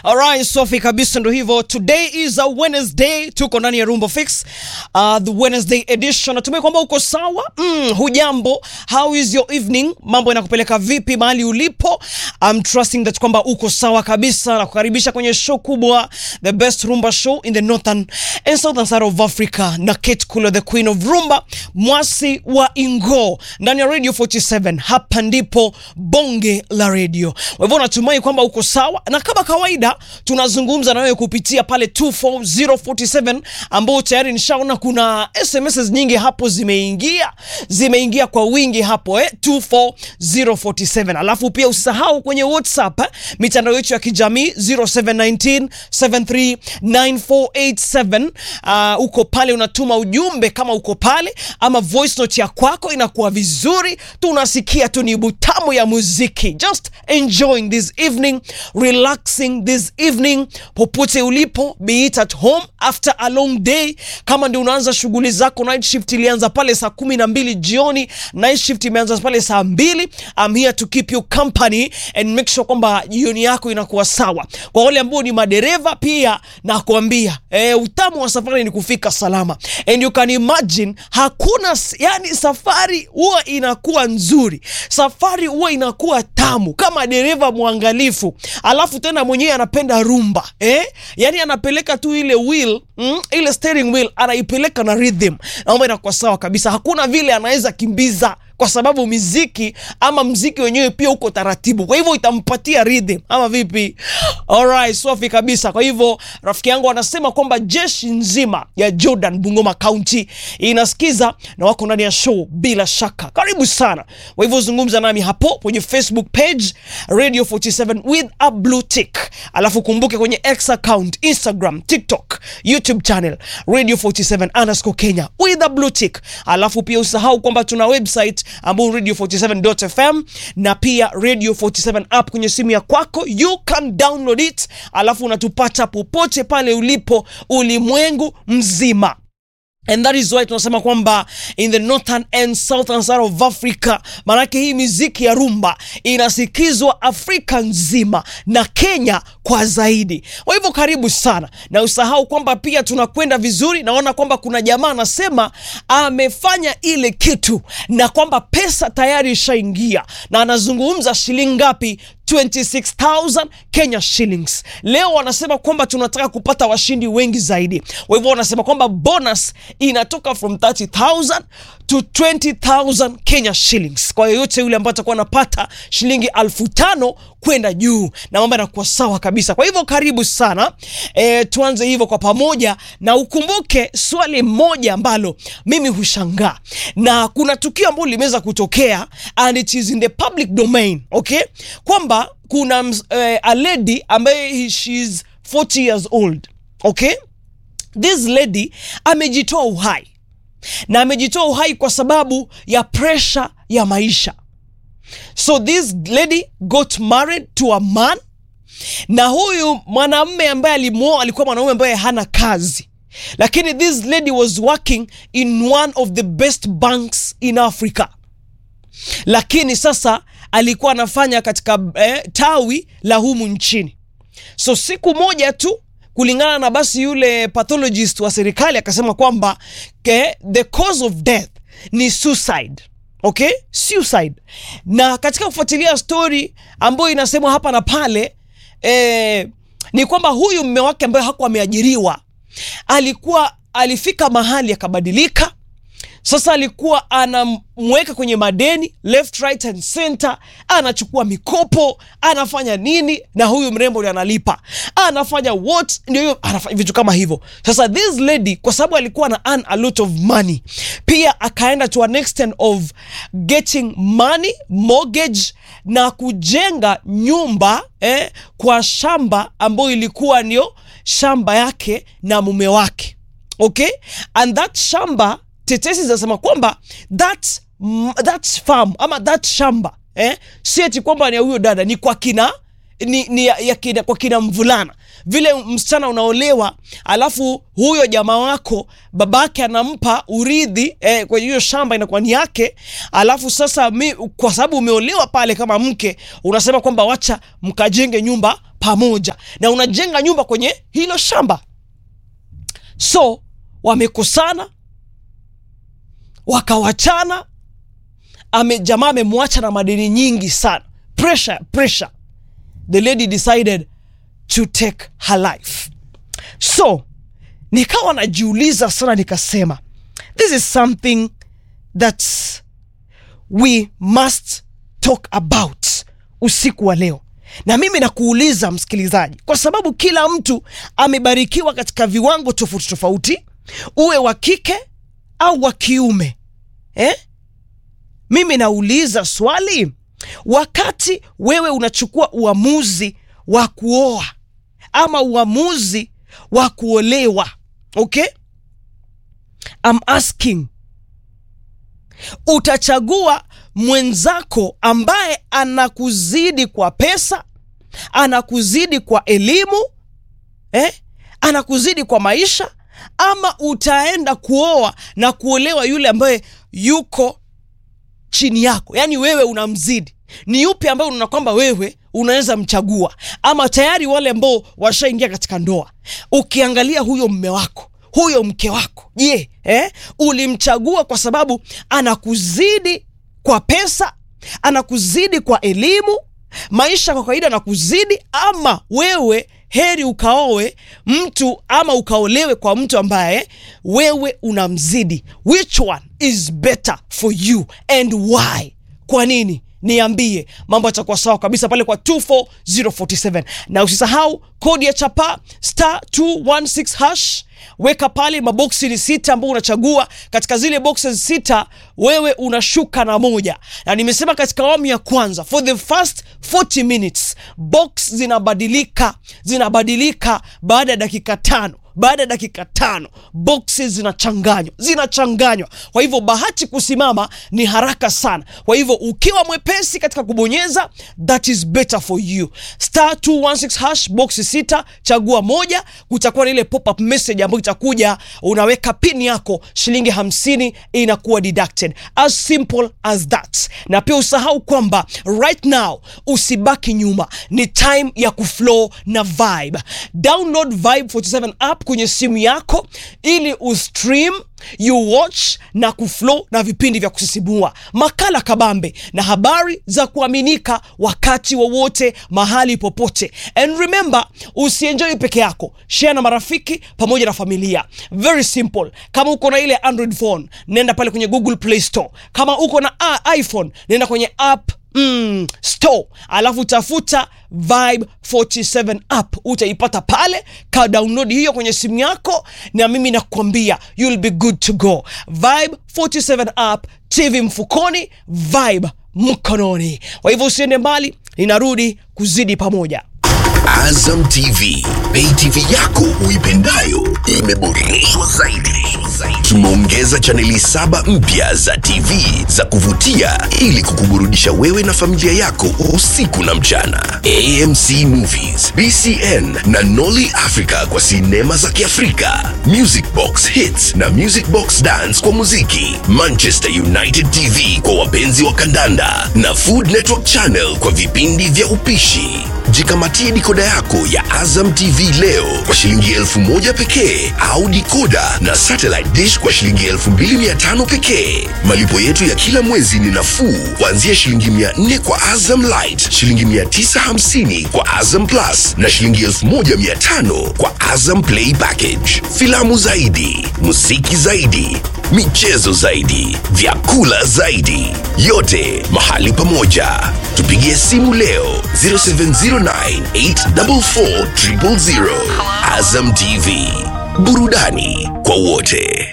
Alright, Sophie kabisa ndo hivyo. Today is a Wednesday, tuko ndani ya Rumba Fix. Uh, the Wednesday edition. Natumai kwamba uko sawa. Mm, hujambo. How is your evening? Mambo yanakupeleka vipi mahali ulipo? I'm trusting that kwamba uko sawa kabisa na kukaribisha kwenye show kubwa, the best rumba show in the northern and southern side of Africa na Kate Kulo, the queen of rumba, mwasi wa Ingo ndani ya Radio 47. Hapa ndipo bonge la radio. Kwa hivyo natumai kwamba uko sawa, na kama kawaida tunazungumza na wewe kupitia pale 24047 ambao tayari nishaona kuna SMS nyingi hapo zimeingia, zimeingia kwa wingi hapo eh, 24047. Alafu pia usisahau kwenye WhatsApp eh, mitandao yetu ya kijamii 0719 739487. Uh, uko pale unatuma ujumbe kama uko pale, ama voice note ya kwako inakuwa vizuri, tunasikia tu ni butamu ya muziki. Just enjoying this evening, relaxing this evening, popote ulipo, be it at home after a long day. Kama ndio unaanza shughuli zako, night shift ilianza pale saa kumi na mbili jioni, night shift imeanza pale saa mbili. I'm here to keep you company and make sure kwamba jioni yako inakuwa sawa. Kwa wale ambao ni madereva pia nakwambia, eh, utamu wa safari ni kufika salama, and you can imagine hakuna s- yani, safari huwa inakuwa nzuri, safari huwa inakuwa tamu kama dereva mwangalifu, alafu tena mwenyewe anapenda rumba eh? Yani anapeleka tu ile wheel mm, ile steering wheel anaipeleka na rhythm, naomba inakuwa sawa kabisa. Hakuna vile anaweza kimbiza kwa sababu miziki ama mziki wenyewe pia uko taratibu, kwa hivyo itampatia rhythm ama vipi? Alright, safi kabisa. Kwa hivyo rafiki yangu anasema kwamba jeshi nzima ya Jordan Bungoma County inasikiza na wako ndani ya show bila shaka. Karibu sana. Kwa hivyo zungumza nami hapo kwenye Facebook page Radio 47 with a blue tick, alafu kumbuke kwenye X account, Instagram, TikTok, YouTube channel Radio 47 underscore Kenya with a blue tick, alafu pia usahau kwamba tuna website ambao radio 47.fm na pia radio 47 app kwenye simu ya kwako, you can download it, alafu unatupata popote pale ulipo ulimwengu mzima. And that is why tunasema kwamba in the northern and southern side of Africa, maanake hii miziki ya rumba inasikizwa Afrika nzima na Kenya kwa zaidi. Kwa hivyo karibu sana, na usahau kwamba pia tunakwenda vizuri. Naona kwamba kuna jamaa anasema amefanya ile kitu na kwamba pesa tayari ishaingia, na anazungumza shilingi ngapi? 26,000 Kenya shillings. Leo wanasema kwamba tunataka kupata washindi wengi zaidi. Kwa hivyo wanasema kwamba bonus inatoka from 30,000 to 20,000 Kenya shillings. Kwa yoyote yule ambaye atakuwa anapata shilingi elfu tano kwenda juu, na mambo yanakuwa sawa kabisa. Kwa hivyo karibu sana e, tuanze hivyo kwa pamoja, na ukumbuke swali moja ambalo mimi hushangaa, na kuna tukio ambalo limeweza kutokea and it is in the public domain, okay, kwamba kuna ms- eh, a lady ambaye she's 40 years old okay this lady amejitoa uhai na amejitoa uhai kwa sababu ya pressure ya maisha so this lady got married to a man na huyu mwanamume ambaye alimwoa alikuwa mwanaume ambaye hana kazi lakini this lady was working in one of the best banks in africa lakini sasa alikuwa anafanya katika eh, tawi la humu nchini so siku moja tu kulingana na basi yule pathologist wa serikali akasema kwamba ke, the cause of death ni suicide okay suicide na katika kufuatilia story ambayo inasemwa hapa na pale eh, ni kwamba huyu mme wake ambaye hakuwa ameajiriwa alikuwa alifika mahali akabadilika sasa alikuwa anamweka kwenye madeni left right and center, anachukua mikopo, anafanya nini, na huyu mrembo ndio analipa, anafanya what, ndio hiyo anafanya vitu kama hivyo. Sasa this lady kwa sababu alikuwa na earn a lot of money, pia akaenda to an extent of getting money mortgage na kujenga nyumba eh, kwa shamba ambayo ilikuwa ndio shamba yake na mume wake okay and that shamba tetesi zinasema kwamba that, mm, that farm ama that shamba eh, si eti kwamba ni ya huyo dada ni kwa kina ni, ni ya, ya kina, kwa kina mvulana vile msichana unaolewa alafu huyo jamaa wako babake anampa urithi eh, kwenye hiyo shamba inakuwa ni yake alafu sasa mi, kwa sababu umeolewa pale kama mke unasema kwamba wacha mkajenge nyumba pamoja na unajenga nyumba kwenye hilo shamba so wamekosana wakawachana ame jamaa amemwacha na madeni nyingi sana pressure pressure the lady decided to take her life so nikawa najiuliza sana nikasema this is something that we must talk about usiku wa leo na mimi nakuuliza msikilizaji kwa sababu kila mtu amebarikiwa katika viwango tofauti tofauti uwe wa kike au wa kiume eh? mimi nauliza swali wakati wewe unachukua uamuzi wa kuoa ama uamuzi wa kuolewa okay I'm asking utachagua mwenzako ambaye anakuzidi kwa pesa anakuzidi kwa elimu eh? anakuzidi kwa maisha ama utaenda kuoa na kuolewa yule ambaye yuko chini yako yaani wewe unamzidi ni yupi ambaye unaona kwamba wewe unaweza mchagua ama tayari wale ambao washaingia katika ndoa ukiangalia huyo mme wako huyo mke wako je eh? ulimchagua kwa sababu anakuzidi kwa pesa anakuzidi kwa elimu maisha kwa kawaida anakuzidi ama wewe heri ukaowe mtu ama ukaolewe kwa mtu ambaye wewe unamzidi which one is better for you and why kwa nini niambie mambo yatakuwa sawa kabisa pale kwa 24047 na usisahau kodi ya chapa star 216 hash weka pale maboksi ni sita ambao unachagua katika zile boxes sita wewe unashuka na moja na nimesema katika awamu ya kwanza for the first 40 minutes box zinabadilika zinabadilika baada ya dakika tano baada ya dakika tano boxes zinachanganywa zinachanganywa kwa hivyo bahati kusimama ni haraka sana kwa hivyo ukiwa mwepesi katika kubonyeza that is better for you star 216 hash box sita chagua moja kutakuwa na ile pop-up message ambayo itakuja unaweka pin yako shilingi hamsini inakuwa deducted as simple as that na pia usahau kwamba right now usibaki nyuma ni time ya kuflow na vibe download vibe 47 app kwenye simu yako ili ustream you watch na kuflow na vipindi vya kusisimua makala kabambe na habari za kuaminika wakati wowote mahali popote and remember usienjoi peke yako share na marafiki pamoja na familia very simple kama uko na ile android phone nenda pale kwenye google play store kama uko na uh, iphone nenda kwenye app mm, store alafu tafuta vibe 47 app utaipata pale ka download hiyo kwenye simu yako na mimi nakwambia you'll be good to go vibe 47 app tv mfukoni vibe mkononi kwa hivyo usiende mbali ninarudi kuzidi pamoja Azam TV, pay TV yako uipendayo imeboreshwa zaidi. Tumeongeza chaneli saba mpya za TV za kuvutia ili kukuburudisha wewe na familia yako usiku na mchana. AMC Movies, BCN na Nolly Africa kwa sinema za Kiafrika, Music Box Hits na Music Box Dance kwa muziki, Manchester United TV kwa wapenzi wa kandanda na Food Network Channel kwa vipindi vya upishi. Jikamatie dikoda yako ya Azam TV leo kwa shilingi elfu moja pekee au dikoda na satellite dish kwa shilingi elfu mbili mia tano pekee. Malipo yetu ya kila mwezi ni nafuu kuanzia shilingi mia nne kwa Azam Light, shilingi mia tisa hamsini kwa Azam Plus na shilingi elfu moja mia tano kwa Azam Play Package. Filamu zaidi, muziki zaidi, michezo zaidi, vyakula zaidi, yote mahali pamoja. Tupigie simu leo 0709844000. Azam TV, burudani kwa wote.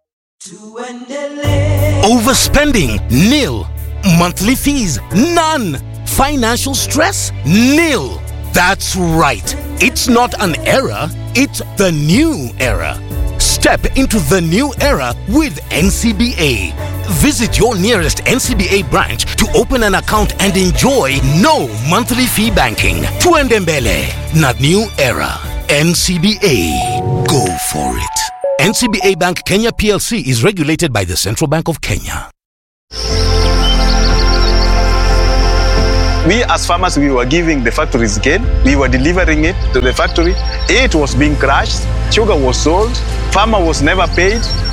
Overspending? Nil. Monthly fees? None. Financial stress? Nil. That's right. It's not an era, it's the new era. Step into the new era with NCBA. Visit your nearest NCBA branch to open an account and enjoy no monthly fee banking. Tuendembele, not new era. NCBA. Go for it. NCBA Bank Kenya PLC is regulated by the Central Bank of Kenya. We as farmers, we were giving the factories gain. We were delivering it to the factory. It was being crushed. Sugar was sold. Farmer was never paid.